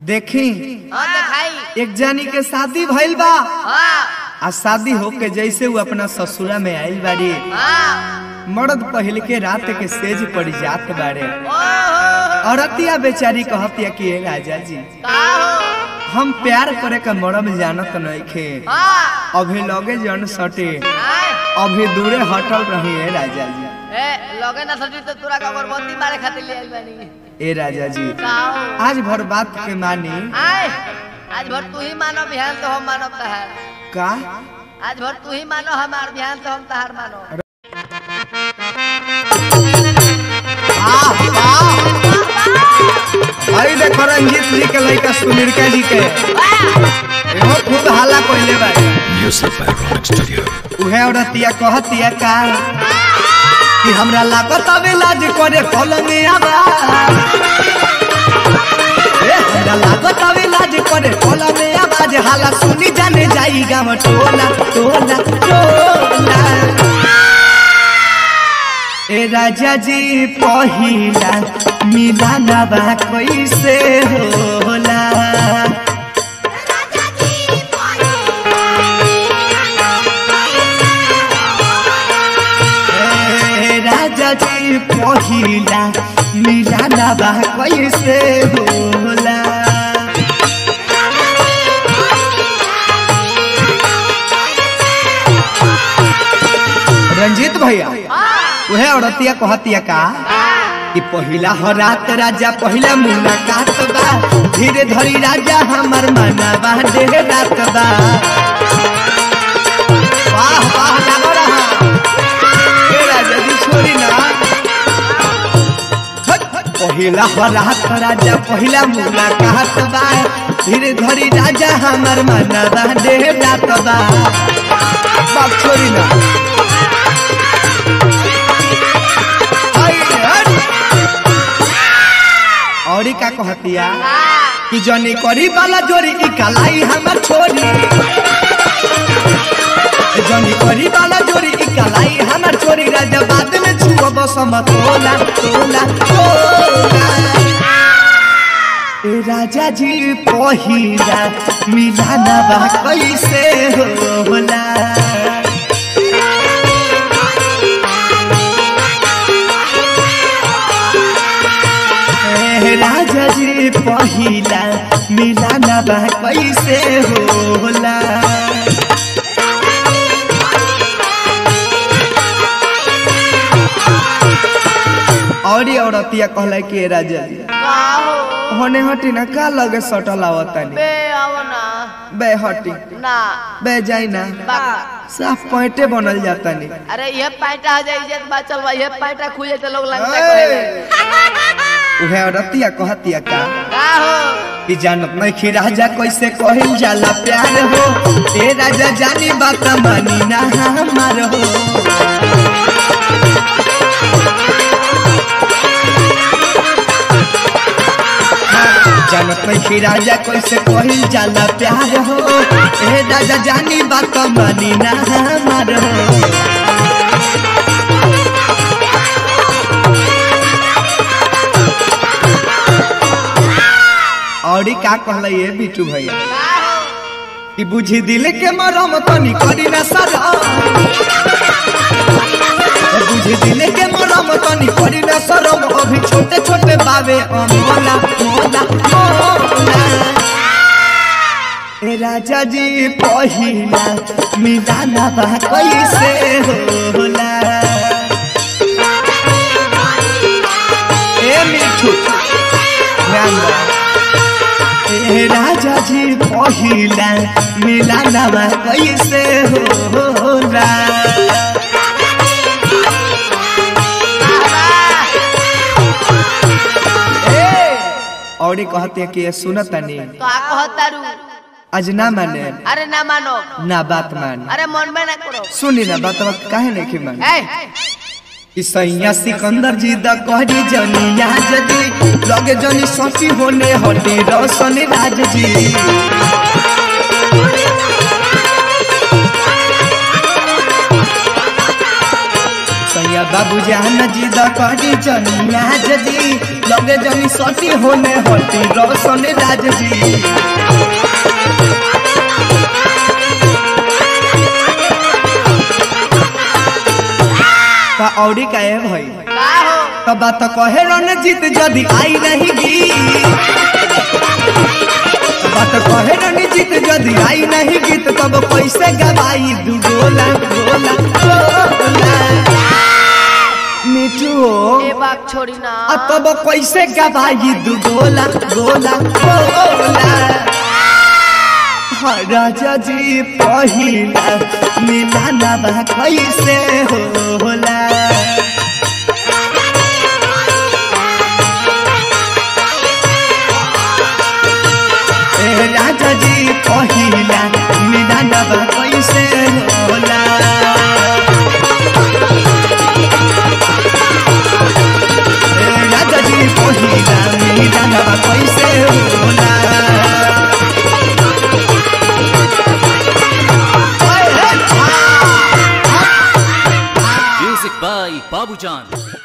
देखी हाँ दिखाई एक जानी के शादी भइल बा हाँ आ शादी होके जैसे वो अपना ससुरा में आइल बाड़ी हाँ मर्द पहल के रात के सेज पड़ जात बाड़े ओहो औरतिया बेचारी कहतिया कि "ए राजा जी का हो हम प्यार करे का मरम जानत नइखे हाँ अभी लगे जन सटे हाँ अभी दूरे हटल रही है राजा जी ए लगे ना सजी तो तोरा का अगरबत्ती मारे खातिर ले आइल बानी ए राजा जी का हो आज भर बात के मानी आए आज भर तू ही मानो बिहान तो हम मानो तहार का आज भर तू ही मानो हमार बिहान तो हम तहार मानो आह, आह। भाई देखो रंजीत जी के लड़का सुमिरका जी के एहो खूब हाला कोइले बा Music by Rock Studio. उहे औरतिया कहतिया का कि हमरा लागत अबे लाज करे पलंग आबा ए हमरा लागत अबे लाज करे पलंग आवाज हाला सुनी जाने जाई गाम टोला टोला टोला ए राजा जी पहिला मिलाना बा कैसे होला ए राजा जी पहिला मिलाना बा कैसे होला रंजीत भैया उहे औरतिया कहतिया का कि पहिला हो रात राजा पहिला मुलाकात बा धीरे धरी राजा हमर मना बा देह रात बा वाह वाह लागो रहा ए राजा जी छोड़ी ना हट, पहिला हो रात राजा पहिला मुलाकात बा धीरे धरी राजा हमर मना बा देह रात बा बाप छोड़ी ना आई, हट। औरी का कहतिया कि जनी करी वाला जोरी की कलाई हमर छोरी जनी करी वाला जोरी की कलाई हमर छोरी राजा बाद में छुआ बसम तोला तोला तोला ए राजा जी पहिला मिलाना बा कैसे होला ए राजा जी पहिला मिलाना बा कैसे होला और ये औरतिया कहला कि "ए राजा जी का हो होने हटी ना का लगे सटल आवतानी बे आओ ना बे हटी ना बे जाई ना बाका साफ पैंटे बनल जातानी अरे ये पैंटा आ जाए इज्जत बात चल बा ये पैंटा खुले तो लोग लगता ए! कहे उहे औरतिया कहतिया का का हो कि जानत नहीं कि राजा कैसे कहल जाला प्यार हो ए राजा जानी बात मानी ना हमार हो जानत नहीं कि राजा कैसे कहल जाला प्यार हो ए राजा जानी बात मानी ना हमार हो और ई का कहले ये बिटू भैया का हो कि बुझी दिल के मरम तनी करी ना सरा बुझी दिल के मरम तनी करी ना सरम अभी छोटे छोटे बाबे अमोला मोला मोला ए राजा जी पहिला मिलाना बा कैसे होला ए मिठू ध्यान दो ए राजा जी पहिला मिलाना बा कैसे होला और ई कहते कि ये सुनतनी तो आ कहतारू आज ना माने अरे ना मानो ना बात मान अरे मन में ना करो सुनी ना बात बात काहे नहीं की मान ए कि सैया सिकंदर जी द कहरी जनिया जदी लगे जनी सची होने हटे रोशन राज जी सैया बाबू जान जी द करी जनिया जी लगे जनी सती होने होती रोशन राज जी का औरी का है भाई का हो तो बात कहे रणजीत जदि आई रहेगी बात कहे रणजीत जदि आई नहीं गीत तब कैसे गवाई दू गोला गोला गोला मिठू ए बाग छोड़ी ना आ तब कैसे गवाई दू गोला गोला गोला हाँ, राजा जी पहिला मिलाना बा कैसे होला ए राजा जी पहिला मिलाना बा कैसे होला ए राजा जी पहिला मिलाना बा कैसे होला Music by Babujan.